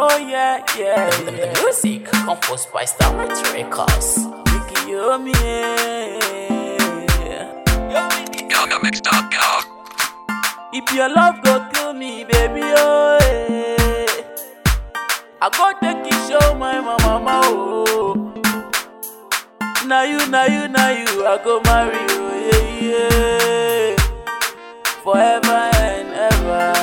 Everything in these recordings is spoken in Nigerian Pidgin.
Oh yeah, yeah, yeah. Music composed by Starlight Records. Vicky Yomi, yeah. GhanaMix.com. If your love go kill me, baby, oh yeah. I go take you show my mama, oh. Now you, now you, now you, I go marry you, yeah, yeah. Forever and ever.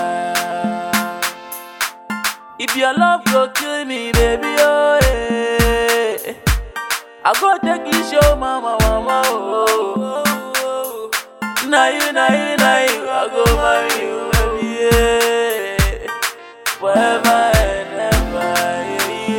If your love go kill me, baby, oh yeah. I go take you show mama, mama, oh. Now you, now you, now you, I go marry you, baby, yeah. Forever and ever, yeah,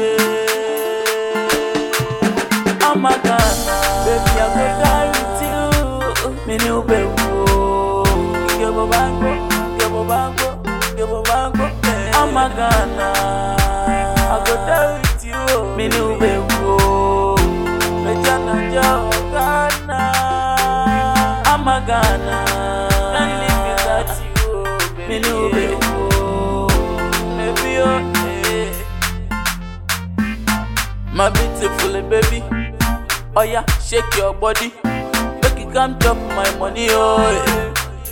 yeah. I'm a Ghana, baby, I go die with you. Me new baby, give a bango, give a bango, give a bango. I'm a Ghana, I go die with you. Me new baby, me jana jao Ghana. I'm a Ghana, can't live without you, baby. Me new baby, baby, oh, eh. My beautiful baby, oh yeah, shake your body, make it come chop my money, oh. Yeah.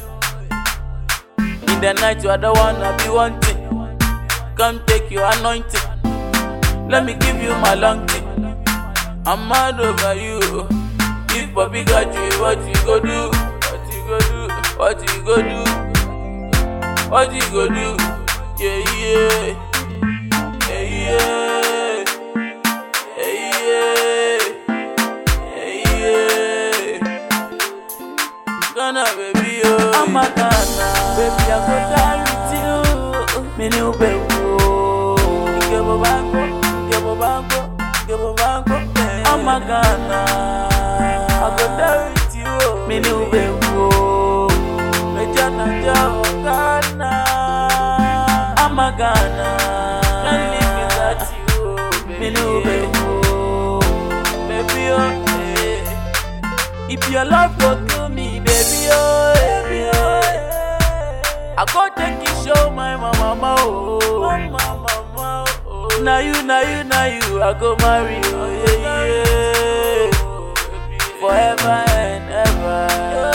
In the night, you are the one I be wanting. Come take your anointing. Let me give you my long thing. I'm mad over you. If Bobby got you, what you go do? What you go do? What you go do? What you go do? Yeah, yeah. Yeah, yeah. Yeah, yeah. Yeah, yeah. Ghana, baby, oh. I'm a Ghana. Baby, I go die with you. Me new baby, oh. Give a bango, give a bango, give a bango. I'm a Ghana. I go die with you. Me new baby, oh. Me jana jao Ghana. I'm a Ghana. Can't live without you, baby. Me new baby, oh. Baby, oh, eh. If your love go kill me, baby, oh, baby, oh, I go take you show my mama, oh, mama, mama, oh. Now you, now you, now you, I go marry you, oh, yeah, yeah. Forever and ever.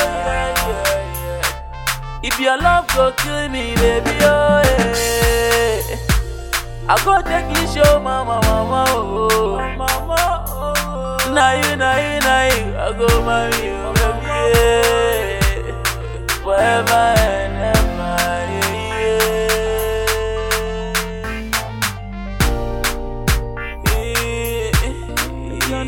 If your love go kill me, baby, oh, yeah. I go take you show mama, mama, oh, mama, oh. Now you, now you, now you, I go marry you, baby, yeah. Forever and ever, yeah,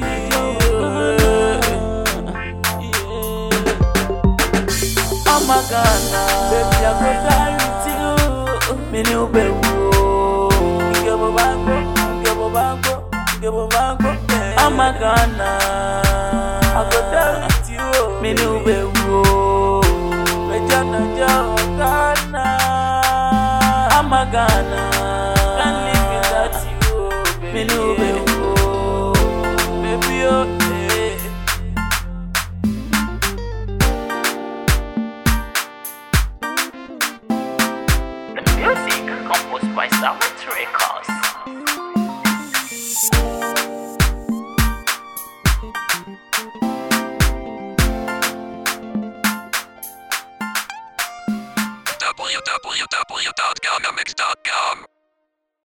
yeah. I'm a Ghana, baby, I go die with you. Me new baby, give a bango, give a bango, give a bango. I'm a Ghana, I go die with you. Me new baby, me jana jao Ghana. I'm a Ghana, can't live without you, baby. Me new baby, baby, oh, eh. The music composed by Starlight Records. www.GhanaMix.com.